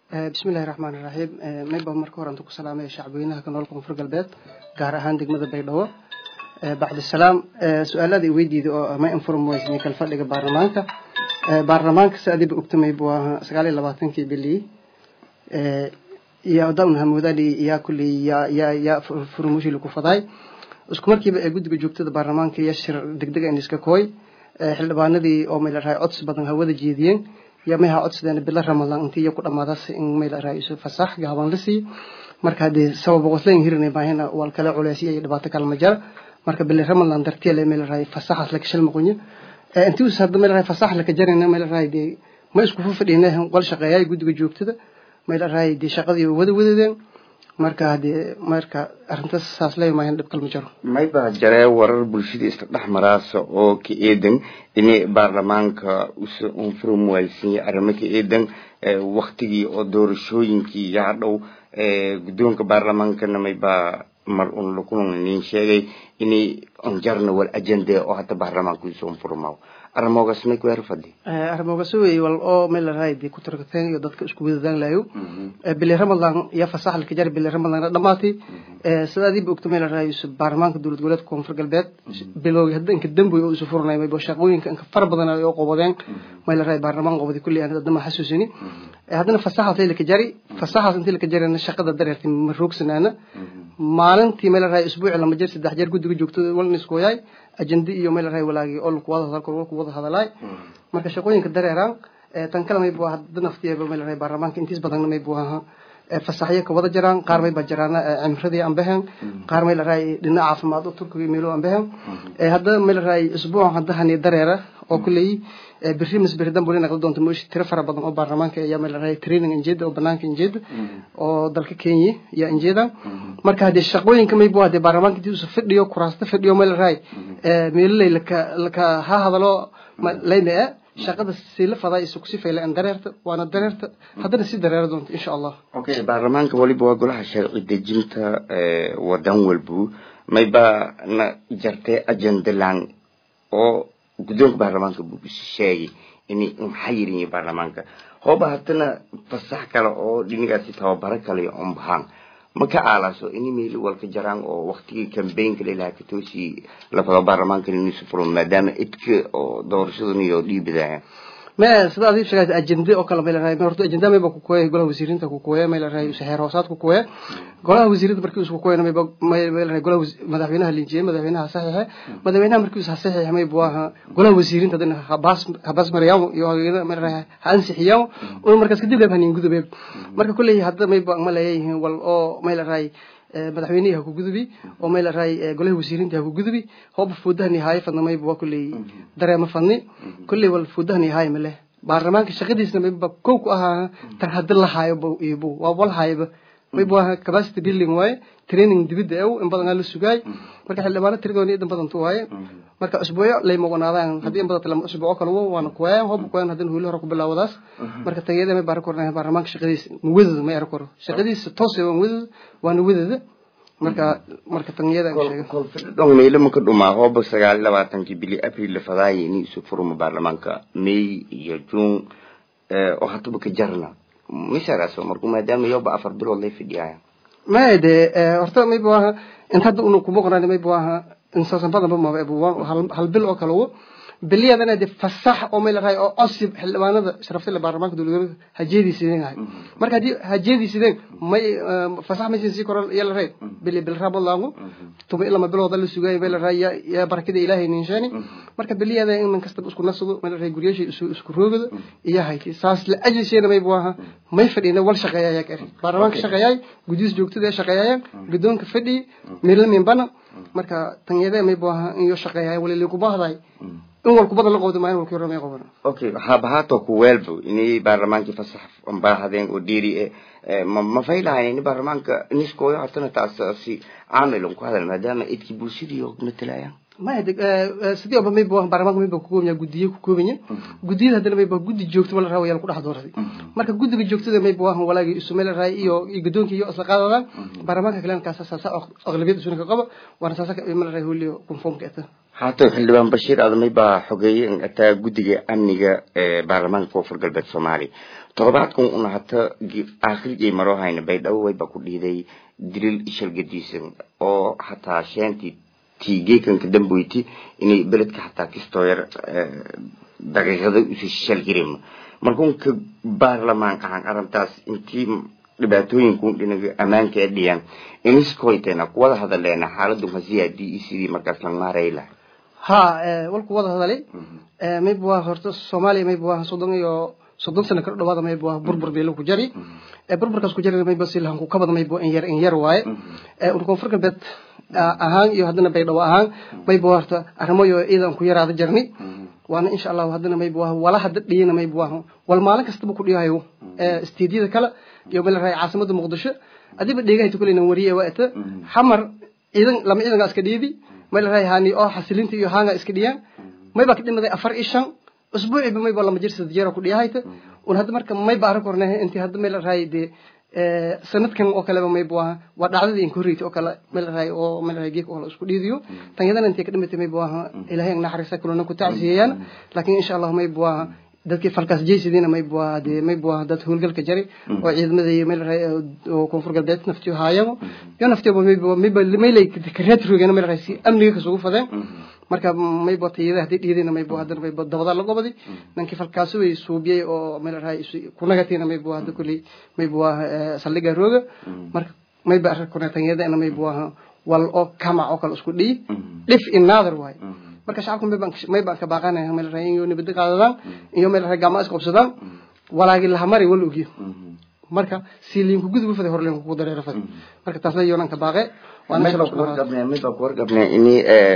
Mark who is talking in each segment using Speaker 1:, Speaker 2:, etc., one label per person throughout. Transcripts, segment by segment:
Speaker 1: bismillahi raxmaani raxiim mayba marka hore antu ku salaamaya shacbweynaha ka nool koonfur galbeed gaar ahaan degmada baydhabo bacdisalaam su-aalada weydiida oo ma informoysni kal fadhiga baarlamaanka baarlamaanka si adiba ogtamay buu ahaa sagaal iyo labaatankii bilii iyo dawn hamuudali yaa kulley yaa yaa yaa furumushi lagu faday isku markiiba ee guddiga joogtada baarlamaanka iyo shir degdeg in iska kooy xildhibaanadii oo may la rahay codsi badan hawada jeediyeen iyo mayha codsadeen bilo ramadan intii iyo ku dhamaadas in may la rahay isu fasax gaaban la sii marka haddii sabab qosleen hirinay baahina wal kale culeysyo iyo dhibaato kale ma jira marka bili ramadan dartiya may la rahay fasaxas la kashal maqunyo intii us hadda may la rahay fasax la ka jarina may la rahay dee ma isku fadhiina wal shaqeeyay guddiga joogtada may la rahay dee shaqadii wada wadadeen marka haddii marka arrintaas saas leeyahay dhib kalma jiro
Speaker 2: may baa jaree warar bulshada isla dhex maraasa oo ka eedan inay baarlamaanka usa unfurum waaysiiye arrimo ka eedan waktigii oo doorashooyinkii yaa dhow guddoonka baarlamaankana may baa mar un lakulan nin sheegay inay onjarna wal ajende oo hadda baarlamaanka isu unfurmaaw arrimogaas may ku erfadi
Speaker 1: arrimogaas wey wal oo meel la rahay dee ku tarkateen iyo dadka isku wadadaan lahayo bili ramadan iyo fasax laka jari bili ramadan dhamaatay sida adiiba ogta meel la rahay baarlamaanka dowlad goboleedka koonfur galbeed bilowgi hadda inka damboy oo isu furnay maybo shaqooyinka inka fara badan oo qobadeen meel la rahay baarlamaan qobadi kulli aan dadama xasuusini haddana fasaxaas laka jari fasaxaas intii laka jarina shaqada dareertay ma roogsanaana maalintii meel la rahay isbuuci lama jir saddex jeer guddiga joogtada walna isku wayaay ajende iyo meel la rahay walaagii oo laku wada hadalka laku wada hadalaay marka shaqooyinka dareeraan tan kale may buu hadda naftiyeeba meel la rahay baarlamaanka intiis badanna may buu ahaa fasaxyo ka wada jiraan qaar may ba jiraan cimradii aan behen qaar may la rahay dhinaca caafimaad oo turkiga meelo aan behen hadda meel la rahay isbuuc hadda hani dareera oo kulley berri mas berri dambe wali naqli doonta mooshi tiro fara badan oo baarlamaanka ayaa meel la rahay training injeeda oo banaanka injeeda oo dalka kenya iyo injeeda marka haddii shaqooyinka may buu haddii baarlamaanka intii usu fadhiyo kuraasta fadhiyo meel la rahay meeloley laka laka ha hadalo layme shaqada sila fadaa isu kusi faylaan dareerta waana dareerta haddana si dareera doonta insha allah
Speaker 2: okay baarlamaanka waliba waa golaha sharci dejinta wadan walbu mayba na jartay ajendalan oo guddoonka baarlamaanka buu sheegay inay maxaa yirin baarlamaanka hooba haddana fasax kale oo dhinigaasi tababaro kale on bahaan ma ka aalaso ini meeli walka jaraan oo waktigii cambaynka lailaha katoosi lafado baarlamaanka inusu furo maadaama idka oo doorashadan iyo dhiibidaya
Speaker 1: ma sida adii sheegay ajende oo kale meel raay horta ajenda mayba ku kooyay golaha wasiirinta ku kooyay meel raay heer hoosaad ku kooyay golaha wasiirinta markii uu ku kooyay mayba meel raay golaha madaxweynaha linjiyay madaxweynaha saxiixa madaxweynaha markii uu saxiixa mayba waa golaha wasiirinta dadna habas habas mariyaan iyo meel raay ansixiyaan oo markaas kadib leeyahay gudubay marka kulay hadda mayba ma leeyahay wal oo meel raay madaxweynaha ku gudubi oo meel raay golaha wasiirinta ku gudubi hoob fuudahni haay fadna mayba waa kulay dareema fadni kulay wal fuudahni haay male baarlamaanka shaqadiisna mayba kow ku ahaa tar hadda la haayo ibu waa wal haayba mayba waa capacity building waaye training dibidda ew in badan la sugaay marka xildhibaano tiradoona idan badan tu waaye marka usbuucyo lay mogonaadaan haddii in badan lama usbuuco kale waana kuwaayaan hoob kuwaayaan haddana huuli hore ku bilaawadaas marka tageyada may baara kornaa baarlamaanka shaqadiisa wadada may ara koro shaqadiisa toos waan wadada waana wadada marka marka tanyada
Speaker 2: dhong meelo maka dhumaa hooba sagaal iyo labaatankii bili april la fadaaya ini isu furmo baarlamaanka may iyo june oo hataba ka jarna misaraas marku maadaama yoba afar bilood lay fidhiyaya
Speaker 1: maya de horta mayba waaha inta hadda una kuma qoraan mayba waaha insaasan badan ba maba hal bil oo kale wo biliyadana de fasax oo meel raay oo cosib xildhibaanada sharaftay baarlamaanka dowladda hajeedii sideen ahay marka haddii hajeedii sideen may fasax ma sii koran yala ray bili bil rabo laangu tuba ilama bilooda la sugay meel raay ya barakada ilaahay ninshani marka biliyada in man kasta isku nasado meel raay guriyasha isku isku roogada iyo hayti saas la ajisheena may baaha may fadhina wal shaqeeyaya ka baarlamaanka shaqeeyay gudis joogtada shaqeeyayaan gudoonka fadhi meel min bana marka tanyada may baaha in yo shaqeeyay wali lagu baahday in walku badan la qowda maayin walku yaramay qoban
Speaker 2: okay waxaaba haato ku weelbo inay baarlamaankii fasax baahadeen oo dhiiri e ma ma faylahayn ini baarlamaanka niskooyo hatana taasi caamilon ku hadal maadaama idkii bulshadii oo matalayaan
Speaker 1: maya sidii oba mayba baarlamaanka mayba ku koobanya guddiye ku koobanya guddiyada haddana mayba guddi joogto wala raawaya laku dhex doortay marka guddiga joogtada mayba waahan walaagii isu meel raay iyo iyo guddoonkii iyo isla qaadadaan baarlamaanka kalena kaasa saasa aqlabiyad isuna ka qaba waana saasa meel raay huliyo conformka eta
Speaker 2: haatan xildhibaan bashiir adamay baa xogeeyey ataa guddiga amniga ee baarlamaanka koonfur galbeed soomaaliya todobaadkan una hata aakhirjay maroo hayna baydhabo wayba ku dhiiday dilil shalgadiisan oo hataa sheentii tigeekanka damboyti inay beledka hataa kistooyar daqiiqada usi shalgirim markunka baarlamaan ahaan arrintaas intii dhibaatooyinku dhinaga ammaanka ee dhiyaan iniskoytena kuwada hadaleena xaaladu hasiyaadii iyo sidii markaas la maarayla
Speaker 1: ha walku wada hadalay mayb waa horta soomaaliya mayb waa soddon iyo soddon sano kala dhawaada mayb waa burbur beelo ku jari burburkaas ku jari mayba si lahanku kabada mayb in yar in yar waaye un koonfur galbeed ahaan iyo haddana baydhabo ahaan mayb waa horta arrimo iyo ciidan ku yaraada jarni waana insha allahu haddana mayb waa wala hadda dhiyana mayb waa wal maalin kastaba ku dhiyahayo istiidiyada kale iyo meel raay caasimada muqdisho adiba dheegahayta kuleyna wariye waa ita xamar ciidan lama ciidangaa iska dhiidi meel raay haani oo xasilinta iyo haanga iska dhiyaan mayba ka dhimaday afar iyo shan usbuuciba mayba lama jir saddex jeer ku dhiyahayta un hadda marka mayba arag horne intii hadda meel raay dee sanadkan oo kaleba mayb waa waa dhacdadii inkorreyta oo kale meel raay oo meel raay geek oo la isku dhiidiyo tan yadana intay ka dhimatay mayb waa ilaahay ang naxariista kulana ku tacsiyeeyaan laakiin insha allah mayb waa dadkii falkaas jeysidiina mayb waa dee mayb waa dad howlgalka jari oo ciidamada iyo meel raay oo koonfur galbeed naftiyo haayabo iyo naftiyo mayb mayb maylay kareed rogeena meel raay si amniga kasugu fadeen marka maybo tayada haddii dhiidayna maybo haddana maybo dabada la gobadi nankii falkaasi way suubiyey oo meel raay kunagatiina maybo hadda kulley maybo waa saldhiga rooga marka mayba arka kunatanyadana maybo waa wal oo kamac oo kale isku dhiyi dhif in naadar waaye marka shacabka maybaan maybaan ka baaqanaya meel raay iyo nabadda qaadadaan iyo meel raay gacmo isqabsadaan walaagi lahamari wal ogiyo marka si liinku gudub faday hor liinku ku dareero faday marka taasna yoonaan ka baaqe
Speaker 2: mayba ku wargabnaa ini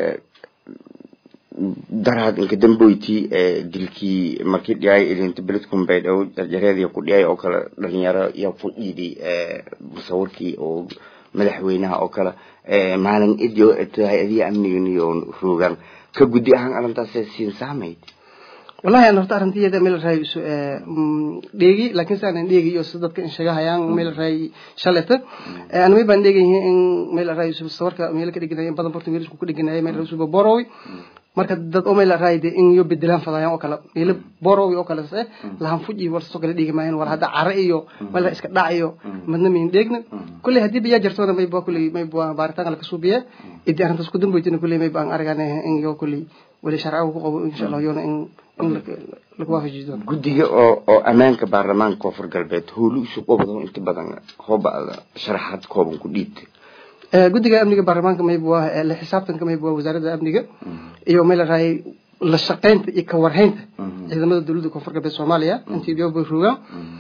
Speaker 2: daraad inka damboyti dilkii markii dhiyay ilinta beledkun baydhabo jarjareedii ku dhiyay oo kale dhalinyaro yaa ku dhiiday musawirkii oo madaxweynaha oo kale maalin idio tahay adiga amnigan iyo roogaan ka guddi ahaan arrintaas siin saamayd
Speaker 1: wallahi aan horta arrintiyeeda meel raay isu dheegi laakiin saan dheegi iyo si dadka in sheegahayaan meel raay shalata aan may baan dheegahay in meel raay isu sawarka meel ka dhiganay badan porto meel isku ku dhiganay meel isu borowi marka dad oo meel raay de in iyo bedelaan fadayaan oo kale meel borowi oo kale se lahan fuji war soo kale dhigi maayeen war hadda cara iyo meel iska dhacayo madna min dheegna kulli hadii biya jartoona may baa kulli may baa baaritaan la kasubiye idii arrintaas ku dambeeytina kulli may baan aragane in iyo kulli wali sharci ku qabo insha Allah yoona in
Speaker 2: guddiga oo oo ammaanka baarlamaanka koonfur galbeed howlu isu qobdo inta badan hooba sharaxaad kooban ku dhiibta
Speaker 1: guddiga amniga baarlamaanka mayb waa la xisaabtanka mayb waa wasaaradda amniga iyo meel raay la shaqaynta iyo ka warhaynta ciidamada dowladda koonfur galbeed soomaaliya intii biyoba rogaan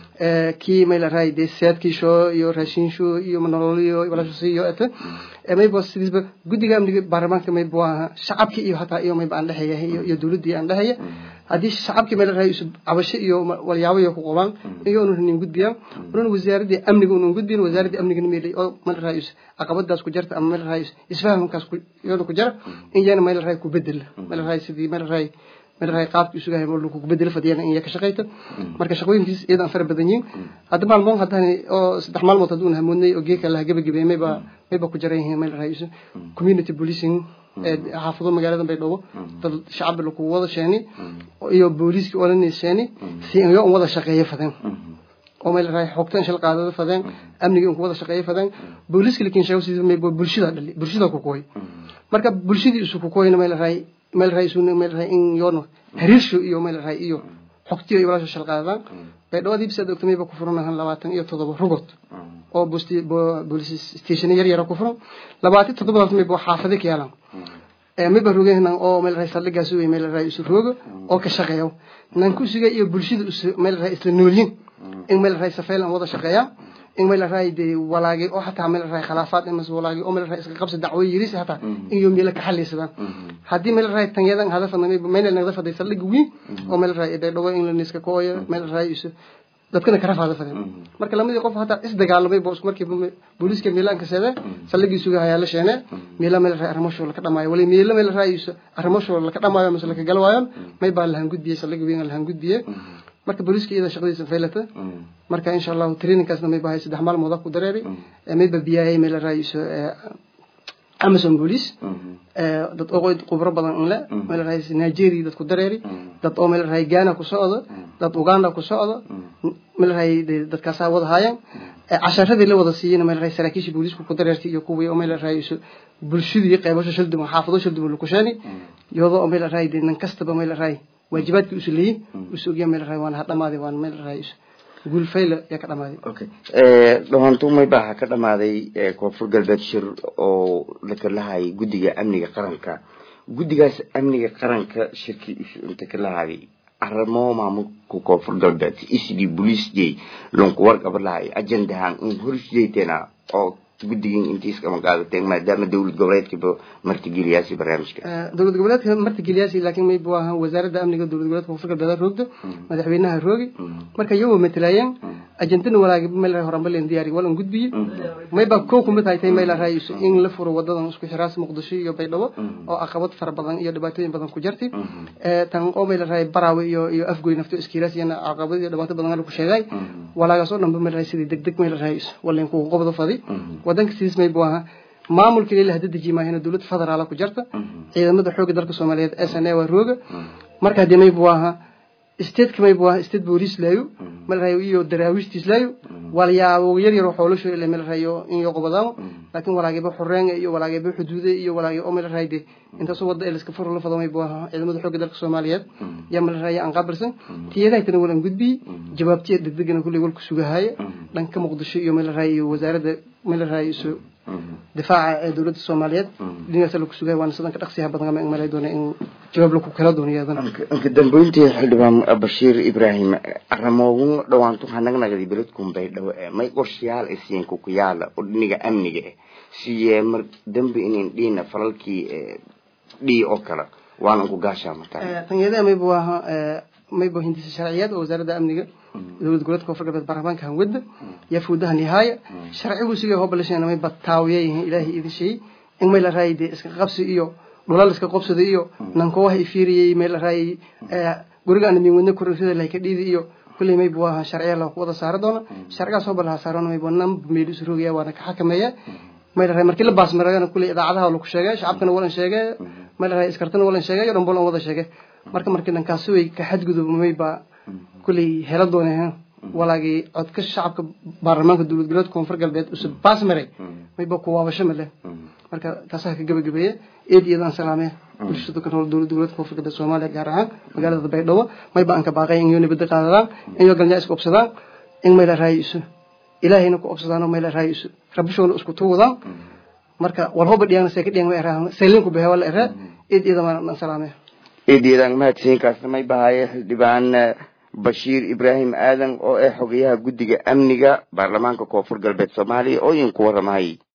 Speaker 1: kii meel raay dee saadkiisho iyo raashinsho iyo nololiyo walashasiyo ete mayb waa sidiisba guddiga amniga baarlamaanka mayb waa shacabkii iyo hataa iyo mayb aan dhexeeya iyo dowladdii aan dhexeeya haddii shacabkii meel raay cabasho iyo walyaabo iyo ku qabaan iyo unu nin gudbiyaan unun wasaaradii amniga unun gudbiyan wasaaradii amnigana meelay oo meel raay caqabadaas ku jarta ama meel raay isfahamkaas ku yoona ku jara in yana meel raay ku bedela meel raay sidii meel raay meel raay qaabki isuga hay lagu bedelo fadiyana in ka shaqeyta marka shaqooyinkiis iyada aan fara badan yihiin hadda maalmoon haddaan oo saddex maalmood hadduu hamoodnay oo geeka laha gabagabay mayba mayba ku jaran yihiin meel raay community policing xaafado magaalada baydhabo dad shacab lagu wada sheeni iyo booliiskii olanay sheeni si iyo un wada shaqeeyo fadeen oo meel raay xogtan shil qaadada fadeen amniga ku wada shaqeeyo fadeen booliiska laakiin sheego sidii may bulshada dhali bulshada ku kooy marka bulshadii isu ku kooyna meel raay meel raay isu meel raay in yoon hariirsho iyo meel raay iyo xogtiyo iyo walaasha shil qaadada baydhabo dib sad ogtamay ku furanahan labaatan iyo toddoba rugod oo booliis station yar yar ku furan labaatan toddobadas may boo xaafado ka yeelan mayba rogeynan oo meel raay saldhigaas wey meel raay isu roogo oo ka shaqeeyo nan ku suga iyo bulshada meel raay isla noolyin in meel raay safaylan wada shaqeeya in meel raay de walaagi oo hataa meel raay khilaafaad imas walaagi oo meel raay iska qabsi dacwo yiris hataa in iyo meel ka xalisadaan haddii meel raay tanyadan hadafana meel nagda faday saldhig weyn oo meel raay de dhawo in la niska kooyo meel raay isu dadkana kara faada fadeen marka lamadii qof hataa is dagaalamay boos markii booliiska miilaan ka seede saldhigii suga hayaa la sheene miila meel raay arrimo shool ka dhamaayo wali miila meel raay arrimo shool ka dhamaayo mise laka galwaayo may baa lahan gudbiyey saldhigi weyn lahan gudbiyey marka booliiska iyada shaqadiisa faylata marka insha allahu trainingkaasna may bahay saddex maalmood ku dareeri may ba biyaayay meel raay amazon police dad oo khubro badan in le meel rahay nigeria dad ku dareeri dad oo meel rahay ghana ku socdo dad uganda ku socdo meel rahay dadkaasaa wada haayeen casharadii la wada siiyeyna meel rahay saraakiisha booliisku ku dareertay iyo kuwii oo meel rahay bulshadii qaybasho shaldimo xaafado shaldimo lakusheeni iyadoo oo meel rahay nin kastaba meel rahay waajibaadkii usu leeyihin usu ogyaa meel rahay waana ha dhamaaday waana meel rahay guulfayla yaa ka dhamaaday
Speaker 2: okay dhawaantumay baa ka dhamaaday koonfur galbeed shir oo laka lahayay guddiga amniga qaranka guddigaas amniga qaranka shirkii isu inta ka lahaaday arrimo maamulka koonfur galbeed isdii boliis jey lonku warqaba lahay ajendahan in horjeetena oo guddigin intiis kama qaadateen maadaama dowlad goboleedkiiba martigeliyaasi barnaamijka
Speaker 1: dowlad goboleedka martigeliyaasi laakiin may buu ahaa wasaaradda amniga dowlad goboleedka koonfur galbeed roogdo madaxweynaha roogi marka iyagoo matalaayeen ajentana walaagi meel horanbaleen diyaari walan gudbiye mayba kow kumid haytay meel raayis in la furo wadadan isku xiraas muqdisho iyo baydhabo oo caqabad fara badan iyo dhibaatooyin badan ku jirtay tan oo meel raay baraawe iyo iyo afgoy nafto iskiiraas iyana caqabad iyo dhibaato badan ku sheegay walaagaas oo dhanba meel raay sidii degdeg meel raayis waleen ku qobdo fadi wadanka sidiis may buu ahaa maamulka ilaa hadda deji maahina dowlad federaal ku jirta ciidamada xoogga dalka Soomaaliyeed SNA waa rooga marka hadii may buu ahaa state kamay buu ahaa state police laayo mal rayo iyo daraawiishtiis laayo walyaabo yar yar waxa loo sheegay meel rayo in iyo qobadaan laakiin walaagiba xoreen iyo walaagiba xuduude iyo walaagi oo meel raayde inta soo wada iska furo la fadamay buu ahaa ciidamada xoogga dalka Soomaaliyeed yaa meel rayo aan qabarsan tiyada tan walan gudbi jawaabtiya degdegna kulli walku sugahay dhanka muqdisho iyo meel rayo wasaaradda meel rayo difaaca ee dowladda Soomaaliyeed dhinaca lagu sugay waan sidan ka dhaqsiyaha badan ama malay doonay in jawaab lagu kala doonayaan
Speaker 2: anka dambeyntii xildhibaan Bashiir Ibrahim arrimoogun dhawaantu hanagnagadi beledkum bay dhaw ee may qorshayaal isiin ku ku yaala oo dhiniga amniga ah siye mar dambe inaan dhina falalkii dhii oo kala waan ku gaashaa mataa
Speaker 1: tanyada may buu ahaa may buu hindisa sharciyeed oo wasaaradda amniga dowlad goboleedka koonfur galbeed baarlamaanka hanwada yaa fuudaha nihaaya sharcigu sigay hobalasheen may bataawiya yihiin ilaahay idin sheeyey in may la raayay dee iska qabsi iyo dhulal iska qabsada iyo nankoowaha ifiiriyey may la raayay guriga aan min wadna kurasada lahay ka dhiidi iyo kulley may buu ahaa sharciya la wada saari doona sharcigaas hobalaha saarona may buu nam meel isu rogaya waana ka xakameeya may la raayay markii la baasmaragana kulley idaacadaha lagu sheegay shacabkana walan sheegay may la raayay iskartana walan sheegay iyo dhanbolan wada sheegay marka markii dhankaasi way ka xadgudubmay baa kulley hela dooneen walaagii codka shacabka baarlamaanka dowlad goboleedka koonfur galbeed usub baas maray mayba ku waabasho male marka taasaa ka gabagabeeye eed iyadaan salaamee bulshada ka nool dowlad goboleedka koonfur galbeed soomaaliya gaar ahaan magaalada baydhabo mayba aan ka baaqay in iyo nabadda qaadadaan in iyo galnyaa isku obsadaan in mayla raayiso ilaahayna ku obsadaan oo mayla raayiso rabishoona isku tuwadaan marka walhoba dhiyaan see ka dhiyan ma eraan seelinku behe wala eree eed iyadaan aan salaamee
Speaker 2: eedeedaan mahadsiinkaasna may bahaye xildhibaan bashiir ibraahim aadan oo ah xogayaha guddiga amniga baarlamaanka koonfur galbeed soomaaliya oo idinku waramahay